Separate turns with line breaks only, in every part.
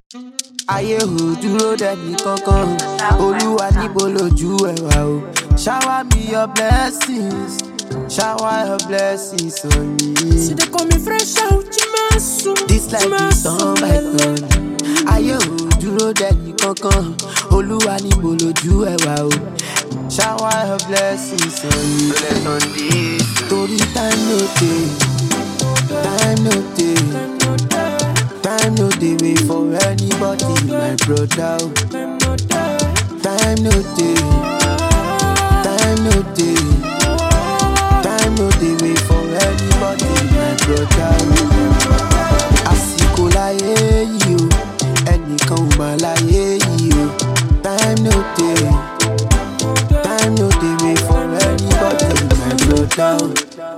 ayé ò dúró dẹni kankan olúwa níbo lójú ẹ wà o shower me your blessings shower your blessings on me.
See they call me fresh out, Jimasu.
This life is turn by turn. Ayé ò dúró dẹni kankan. Olúwa níbo lójú ẹ wà o. Shower your blessings on me. Torí time no dey, time no dey, time no dey wait for anybody, my brother o. Time no dey, time no dey, time no dey wait for anybody, my brother o. àsìkò láyé yìí o ẹnìkan ò mà láyé yìí o time no dey time no dey wait for anybody my brother o.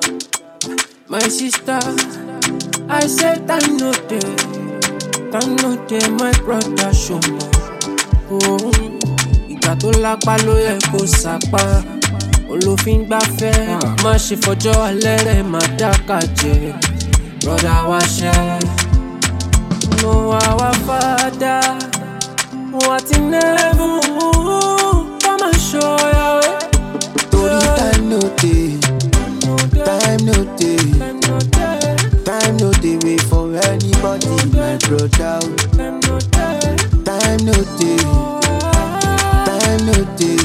My sister, I said time no day, time no day, my brother show me. Oh, ìgbà tó lápá ló yẹ kó sàpá. Olófin gbáfẹ́, má ṣe fọjọ́ alẹ́ rẹ̀ má dákà jẹ́. Brother wa ṣẹ́, no our father, what in heaven, come and show your way.
torí time no dey time no dey
Time no day,
time no dey wait for anybody my brother o.
time no day.
time no dey time no dey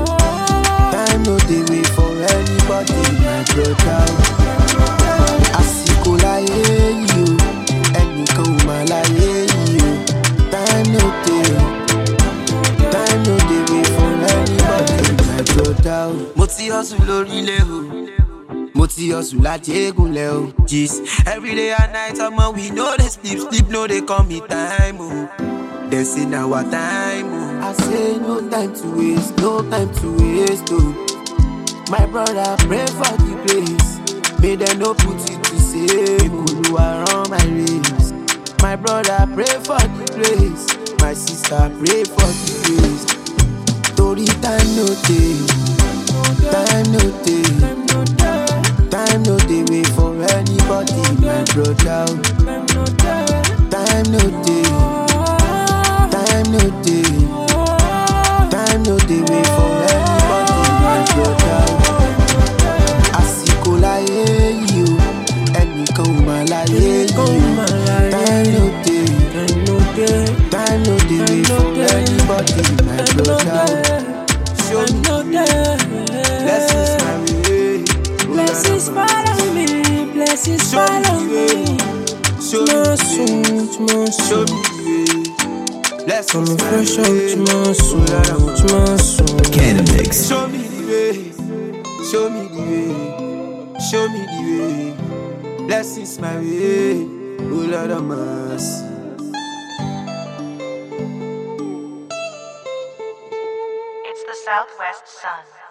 time no dey wait for anybody my brother o. àsìkò láyé yìí o ẹnìkan ò mà láyé yìí o time no dey time no dey wait for anybody my brother o. mo ti hustle lórílẹ̀ o mo ti hustle láti egunlẹ̀ o gist everyday and night ọmọ we no dey sleep sleep no dey come me time o. They say now our time oh. I say no time to waste, no time to waste oh. My brother pray for the place May they no put it to say Oluwa run my race My brother pray for the place My sister pray for the place Torí time no dey Time no dey Time no dey wait for anybody My brother oh. Time no dey Time no dey Time no dey wait for anybody my brother Àsìkò láyé yìí o ẹnìkan ò mà láyé yìí o Time no dey Time no dey wait for anybody my brother Show me blessings my way
Blessings follow me, blessings
Show me
follow
the way.
me.
Show me the way
Tumasu,
Show
tumasu.
me the way Blessings
Coming
my
fresh out,
way
tumasu, tumasu.
Canamix.
Show me the way, show me the way, show me the way. Blessings my way, oh Lord of mercy.
It's the Southwest Sun.